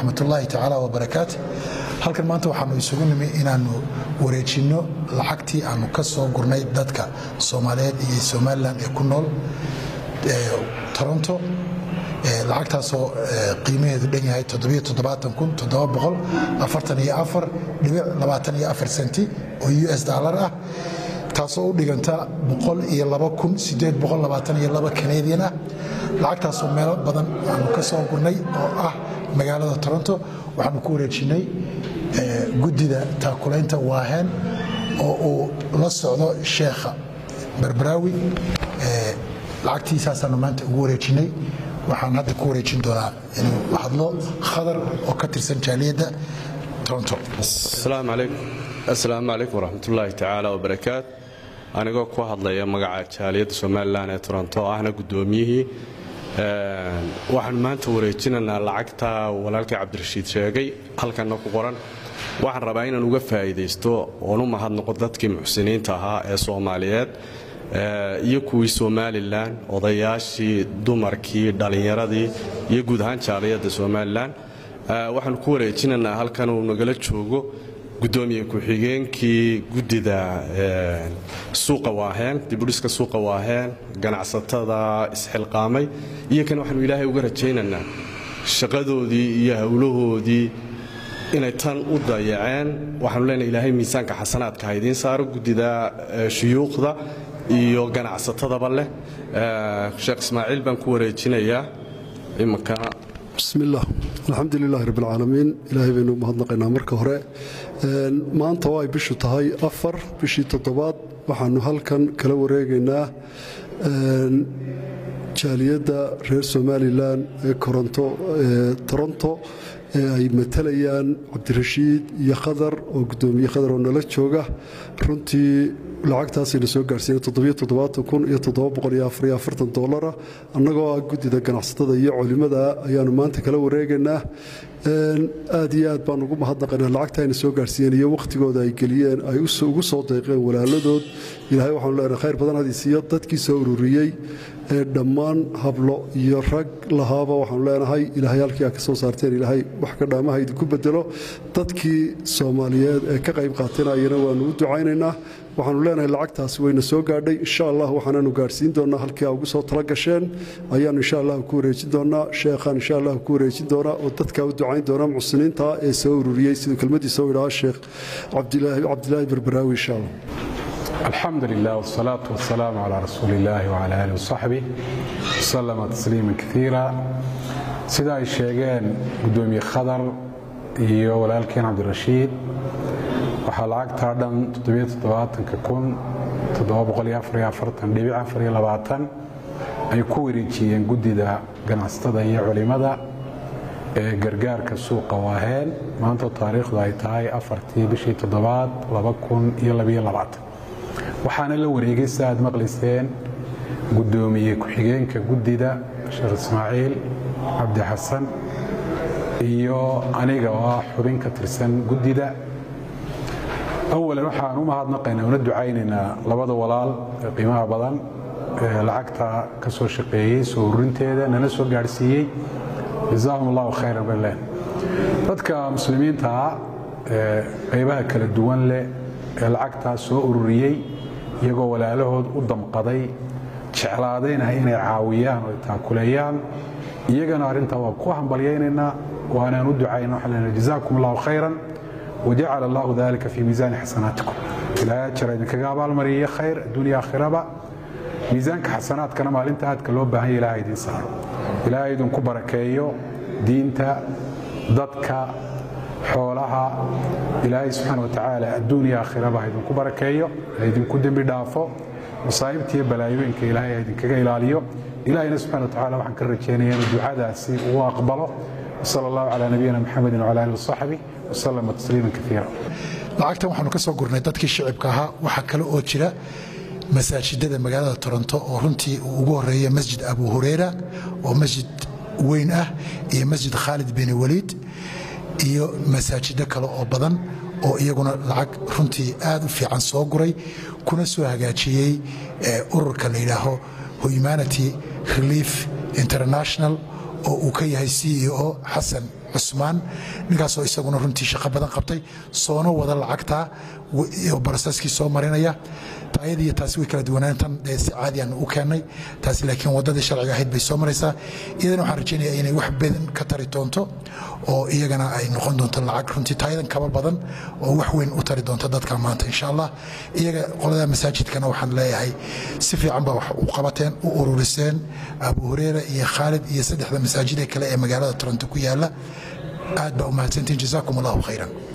waraxmatullaahi tacaala wabarakaat halkan maanta waxaanu isugu nimi inaannu wareejinno lacagtii aanu ka soo gurnay dadka soomaaliyeed iyo somalilan ee ku nool toronto lacagtaasoo qiimaheedu dhan yahay senti oo u s dollar ah taasoo u dhiganta kanadian ah lacagtaasoo meelo badan aanu ka soo gurnay oo ah magaalada toronto waxaanu ku wareejinnay guddida taakulaynta waaheen oo uu la socdo sheekha barbaraawi lacagtiisaasaanu maanta ugu wareejinnay waxaan hadda ku wareejin doonaa inuu hadlo khadar oo ka tirsan jaaliyadda toronto asalaamu calaykum waraxmatullaahi tacaala wabarakaat anigoo ku hadlaya magaca jaaliyadda somalilan ee toronto oo ahna guddoomiyihii waxaan maanta wareejinaynaa lacagta walaalkii cabdirashiid sheegay halkanna ku qoran waxaan rabaa inaan uga faa'iidaysto oon u mahadnoqo dadkii muxsiniinta ahaa ee soomaaliyeed iyo kuwii somalilan odayaashii dumarkii dhallinyaradii iyo guud ahaan jaaliyadda somalilan waxaanu ku wareejinaynaa halkan uu nagala joogo gudoomiye ku-xigeenkii guddida suuqa waaheen dibudhiska suuqa waaheen ganacsatada isxilqaamay iyo kan waxaanu ilaahay uga rajaynaynaa shaqadoodii iyo howlahoodii inay tan u dayaceen waxaanu leenahay ilaahay miisaanka xasanaadka ha idiin saaro guddida shuyuuqda iyo ganacsatadaba leh sheekh ismaaciil baan ku wareejinayaa iminkana bismillaah alxamdu lilaahi rabbilcaalamiin ilaahay baynu mahadnaqaynaa marka hore maanta oo ay bishu tahay afar bishii toddobaad waxaannu halkan kala wareegaynaa jaaliyadda reer somalilan ee toronto ee ay matalayaan cabdirashiid iyo khadar oo gudoomiye khadar oo nala jooga runtii lacagtaasayna soo gaarsiina dolara annagoo ah guddida ganacsatada iyo culimmada ayaannu maanta kala wareegaynaa aad iyo aad baan ugu mahadnaqaynaa lacagta ayna soo gaarsiiyeen iyo wakhtigooda ay geliyeen ay ugu soo deeqeen walaaladood ilaahay waxaanu leenahay khayr badan hadiisiiyo dadkii soo ururiyey ee dhammaan hablo iyo rag lahaaba waxaanu leenahay ilaahay halkii aad ka soo saarteen ilaahay wax ka dhaamaha idinku bedelo dadkii soomaaliyeed ee ka qayb qaatanayana waannu u ducaynaynaa waxaanu leenahay lacagtaasi wayna soo gaadhay insha allah waxaanaanu gaadhsiin doonnaa halkii aa ugu soo tala gasheen ayaannu insha allah ku wareejin doonnaa sheekhaan insha allah ku wareejin doonaa oo dadkaa u ducayn doona muxsiniinta ee soo ururiyey siduu kelmadiisa u idhaha sheekh cabdilaahi barbaraawi insha allah alxamdu lilah wsalaatu wasalaamu calaa rasuuli illaahi wcala alih wasaxbih wasalama tasliima kaiira sida ay sheegeen gudoomiye khadar iyo walaalkeen cabdirashiid waxaa lacagtaa dhan ay ku wareejiyeen guddida ganacsatada iyo culimmada ee gargaarka suuqa waaheen maanta taariikhdu ay tahay afartii bishii toddobaad waxaana la wareegay si aad maqlayseen guddoomiye ku-xigeenka guddida sheekh ismaaciil cabdi xasan iyo aniga oo ah xubin ka tirsan guddida awalan waxaan u mahadnaqaynaa una ducaynaynaa labada walaal ee qiimaha badan ee lacagta ka soo shaqeeyey soo ururinteeda nana soo gaadhsiiyey jazaahum allahu khayran baleen dadka muslimiintaa ee qaybaha kala duwan leh ee lacagtaa soo ururiyey iyagoo walaalahood u damqaday jeclaadayna inay caawiyaan oo taakuleeyaan iyagana arrintaa waa ku hambalyaynaynaa waanaan u ducayna waxaan leenahay jazaakum allahu khayran wajacala allahu dalika fii miisaani xasanaatikum ilaahay ajara idinkaga abaalmariya khayr adduunya aakhiraba miisaanka xasanaadkana maalinta aadka loo baahan ya ilahay idin saaro ilaahay idinku barakeeyo diinta dadka xoolaha ilaahay subxaana wa tacaala adduunya aakhiraba ha idinku barakeeyo ha idinku dembi dhaafo masaa'ibtiiyo balaayooyinka ilaahay ha idinkaga ilaaliyo ilahayna subxana wa tacala waxaan ka rajeynaya inuu ducadaasi uu aqbalo wsala allahu calaa nabiyina maxamedin wcala alihi wasaxbi wasalama tasliiman kaiira lacagtan waxaanu ka soo gurnay dadkii shicibka ahaa waxaa kale oo jira masaajidada magaalada toronto oo runtii uu ugu horeeya masjid abu hureyra oo masjid weyn ah iyo masjid khaalid bin waliid iyo masaajido kale oo badan oo iyaguna lacag runtii aad u fiican soo guray kuna soo hagaajiyey ururka la yidhaaho humanity relief international oo uu ka yahay c e o xasan cusmaan ninkaasoo isaguna runtii shaqo badan qabtay soona wada lacagta barasaskii soo marinaya taayadiiyo taasi way kala duwanaan tan si caadiyan u keennay taasi laakiin waddadii sharciga ahayd bay soo maraysaa iyadana waxaan rajaynayaa inay wax badan ka tari doonto oo iyagana ay noqon doonto lacag runtii taayadan kaba badan oo wax weyn u tari doonto dadka maanta insha allah iyaga qolada masaajidkana waxaan leeyahay si fiican baa wax u qabateen u ururiseen abu hureera iyo khaalid iyo saddexda masaajid ee kale ee magaalada toronto ku yaala aad baa u mahadsantiin jazaakum allahu khayran